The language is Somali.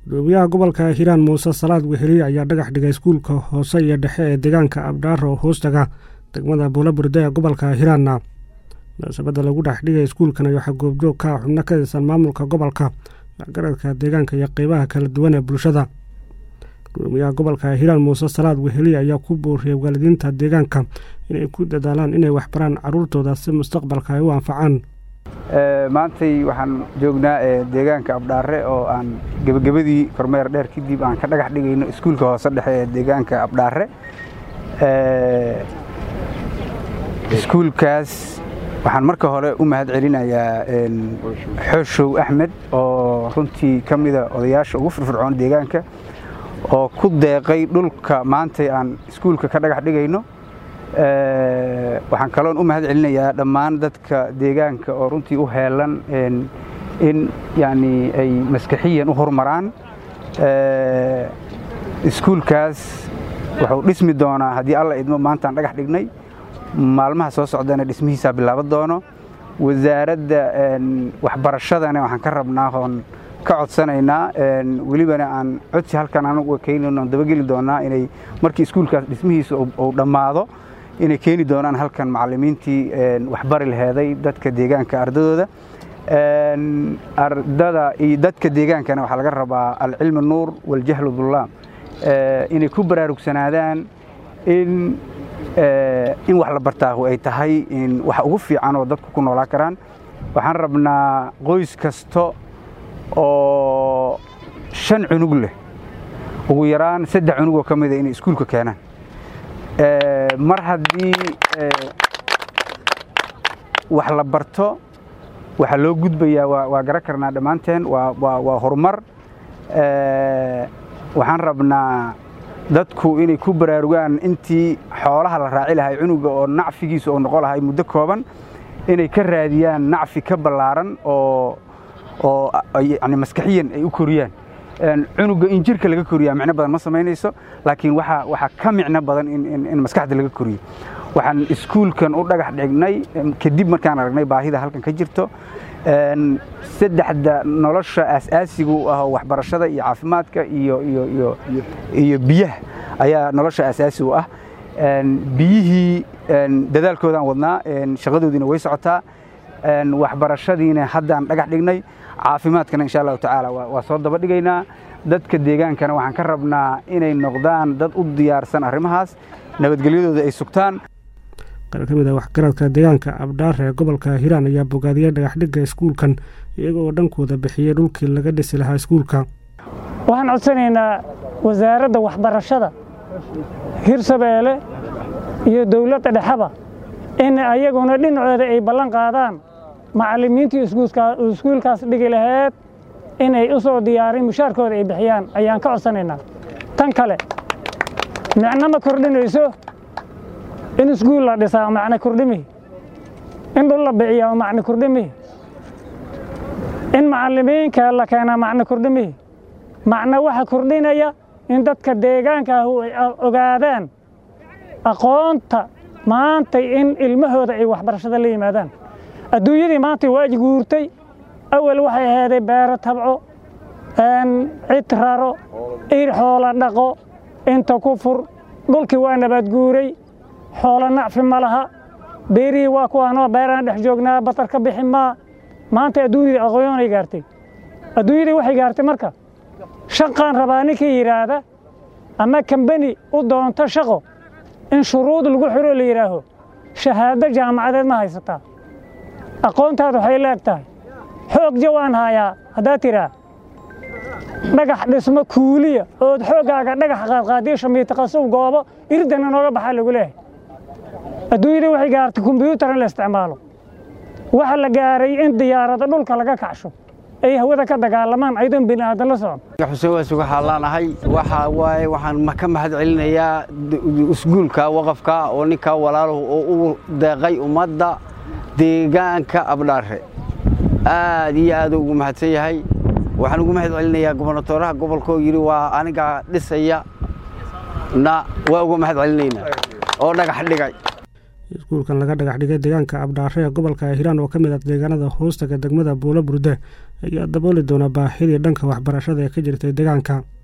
gudoomiyaha gobolka hiiraan muuse salaad weheliye ayaa dhagax dhigay iskuulka hoose iyo dhexe ee deegaanka abdhaaro hoostaga degmada buulaburde ee gobolka hiiraanna munaasabadda lagu dhex dhigay iskuulkan waxaa goobjoog ka ah xubno ka tirsan maamulka gobolka waxgaradka deegaanka iyo qeybaha kala duwan ee bulshada gudoomiyaha gobolka hiiraan muuse salaad weheliye ayaa ku booriyey waalidiinta deegaanka inay ku dadaalaan inay waxbaraan caruurtooda si mustaqbalka ay u anfacaan maantay waxaan joognaa deegaanka abdhaare oo aan gebagabadii kormeer dheer kadib aan ka dhagax dhigayno iskuulka hoose dhexe ee deegaanka abdhaare iskuulkaas waxaan marka hore u mahad celinayaa xooshow axmed oo runtii ka mida odayaasha ugu firfircoon deegaanka oo ku deeqay dhulka maantay aan iskuulka ka dhagax dhigayno waxaan kaloon u mahad celinayaa dhammaan dadka deegaanka oo runtii u heelan in yani ay maskaxiyan u horumaraan iskuulkaas wuxuu dhismi doonaa haddii alla idmo maantaan dhagax dhignay maalmaha soo socdana dhismihiisaa bilaaban doono wasaaradda waxbarashadana waxaan ka rabnaa oon ka codsanaynaa welibana aan codsi halkan anagu keenayno on dabageli doonaa inay markii iskuulkaas dhismihiisa uu dhammaado inay keeni doonaan halkan macallimiintii waxbari laheeday dadka deegaanka ardadooda ardada iyo dadka deegaankana waxaa laga rabaa alcilmi nuur waljahlu dullaam inay ku baraarugsanaadaan in in wax la bartaahu ay tahay wax ugu fiican oo dadku ku noolaan karaan waxaan rabnaa qoys kasta oo shan cunug leh ugu yaraan saddex cunugoo ka mida inay iskuulka keenaan mar haddii wax la barto waxaa loo gudbayaa waa garan karnaa dhammaanteen waa horumar waxaan rabnaa dadku inay ku baraarugaan intii xoolaha la raaci lahay cunuga oo nacfigiisa oo noqon lahay muddo kooban inay ka raadiyaan nacfi ka ballaaran oo oo yani maskaxiyan ay u koriyaan cunuga in jirka laga koriyaa micno badan ma samaynayso laakiin waxaa ka micno badan in maskaxda laga koriyo waxaan iskuulkan u dhagax dhignay kadib markaan aragnay baahida halkan ka jirto saddexda nolosha aasaasiga u ah waxbarashada iyo caafimaadka iyo biyaha ayaa nolosha aasaasi u ah biyihii dadaalkoodaan wadnaa shaqadoodiina way socotaa waxbarashadiina haddaan dhagax dhignay caafimaadkana insha allahu tacaala waa soo daba dhigaynaa dadka deegaankana waxaan ka rabnaa inay noqdaan dad u diyaarsan arrimahaas nabadgelyadooda ay sugtaan qaar ka mid a waxgaradka deegaanka abdhaar ee gobolka hiiraan ayaa bogaadiyey dhagaxdhigga iskuulkan iyagoo dhankooda bixiyey dhulkii laga dhisi lahaa iskuulka waxaan codsanaynaa wasaaradda waxbarashada hirshabeelle iyo dowladda dhexeba in ayaguna dhinacooda ay ballan qaadaan macallimiintii iskuulkaas dhigi laheed inay u soo diyaarin mushaarkooda ay bixiyaan ayaan ka codsanaynaa tan kale micno ma kordhinayso in iskuul la dhisaa macno kordhimihi in dhul la biciyaa macno kordhimihi in macallimiinka la keenaa macno kordhimihi macno waxa kordhinaya in dadka deegaanka ahu ay ogaadaan aqoonta maantay in ilmahooda ay waxbarashada la yimaadaan adduunyadii maanta waa guurtay awal waxay ahaaday beero tabco cid raro ir xoola dhaqo inta ku fur dhulkii waa nabaad guuray xoolo nacfi ma laha beerihii waa kuwaanoo beeraan dhex joognaa batar ka bixi maa maanta adduunyadii aqoonay gaartay adduunyadii waxay gaartay marka shaqaan rabaa ninkii yidhaahda ama kambani u doonto shaqo in shuruud lagu xiro la yidhaaho shahaado jaamacadeed ma haysataa aqoontaada waxay leeg tahay xoog jawaan haayaa haddaad tidhaa dhagax dhismo kuuliya ood xooggaaga dhagax qaadqaadiyo shamiitaqasuw goobo iridana nooga baxaa lagu leehay adduunyadii waxay gaartay kombyuutar in la isticmaalo waxa la gaaray in diyaarado dhulka laga kacsho ay hawada ka dagaalamaan aydoon bini aadan la socon xuseen waasi waxaa laanahay waxaa waaye waxaan ka mahad celinayaa iskuulka waqafka oo ninkaa walaaluhu oo u deeqay ummadda deegaanka abdhaare aad iyo aad ugu mahadsan yahay waxaan ugu mahad celinayaa gobonatooraha gobolka oo yidhi waa anigaa dhisaya na waa uga mahad celinaynaa oo dhagax dhigay iskuulkan laga dhagax dhigay deegaanka abdhaare ee gobolka hiiraan oo ka mid ah deegaanada hoostaga degmada buulo burde ayaa dabooli doona baahidii dhanka waxbarashada ee ka jirtay deegaanka